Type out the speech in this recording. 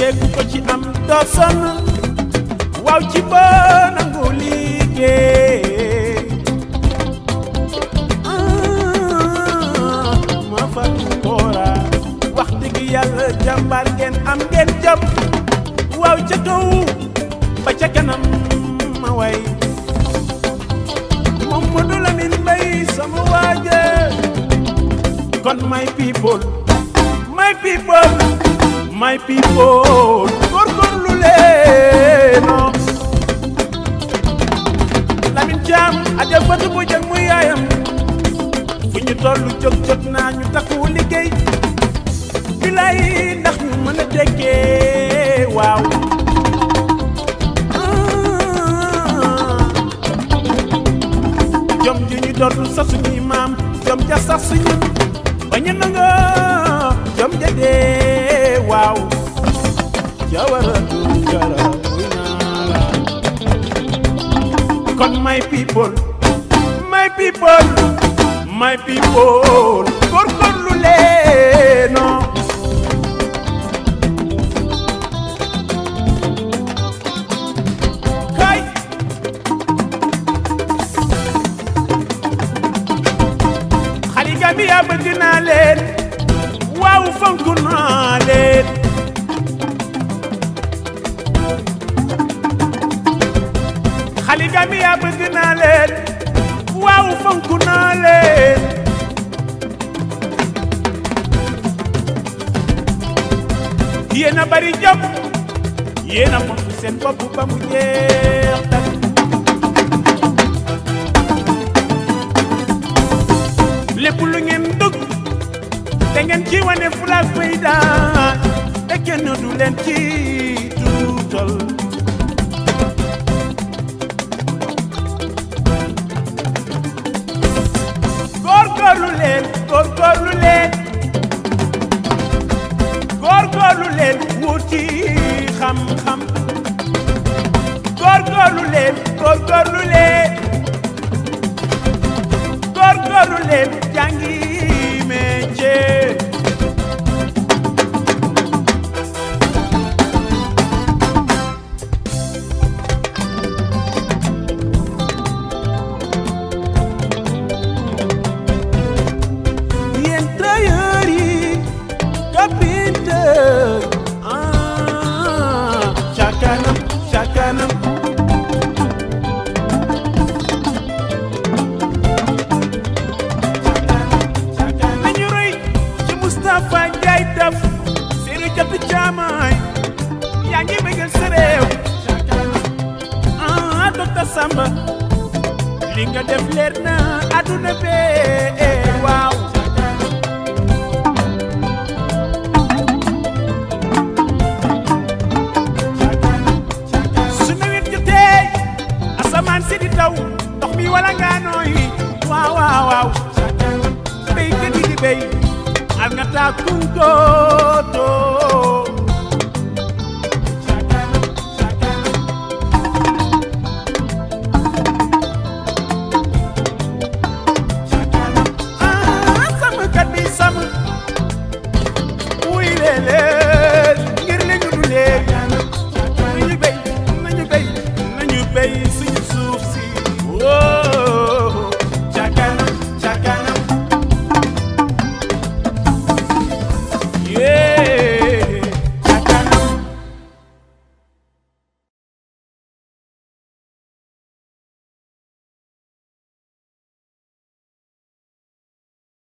métier ku ko ci am doo sonn waaw ci ba nangu liggéey ah ma fatu koora wax dëgg yàlla jàmbaar ngeen am ngeen jom waaw ca kaw ba ca kanam ma way Mamadou Lamine Mbaye sama waaje kon my people my people my people góorgóorlu leeno Lamine Thiam aja fatu bu jëg muy yaayam fu ñu tollu jóg jóg naa ñu takku liggéey bilaay ndax ñu mën a tekkee waaw jom ji ñu doon sa suñuy maam jom ja sax suñu ba ñu nanga jom ja dee waaw jawara dungara wuy naa la kon my people my people my people góorgóorlu leeno kay xali Gambia bëgg naa leen waaw fonk naa leen xali Gambia bëgg naa leen waaw fonk naa leen yéen a bari jom yéen a fonk seen bopp ba mu jeex tak lépp lu ngeen dugg te ngeen ci wane fulaak fayda te kenn du leen ci tuutal góorgóorlu leen góorgóorlu leen góorgóorlu leen wuti xam-xam góorgóorlu leen góorgóorlu leen góorgóorlu leen jàngi métier yéen tailleur yi carpinteur ah ca kanam ca kanam nañu roy ci Moustapha Ndiaye daf seenu jatu caamaay yaa ngi bëggal sa réew ah docteur Samba li nga def leer na àdduna bee waaw su nawet jotee asamaan si di taw ndox mi wala ngaa nooyi waaw waaw waaw béykat yi di béy al nga taa kunkoo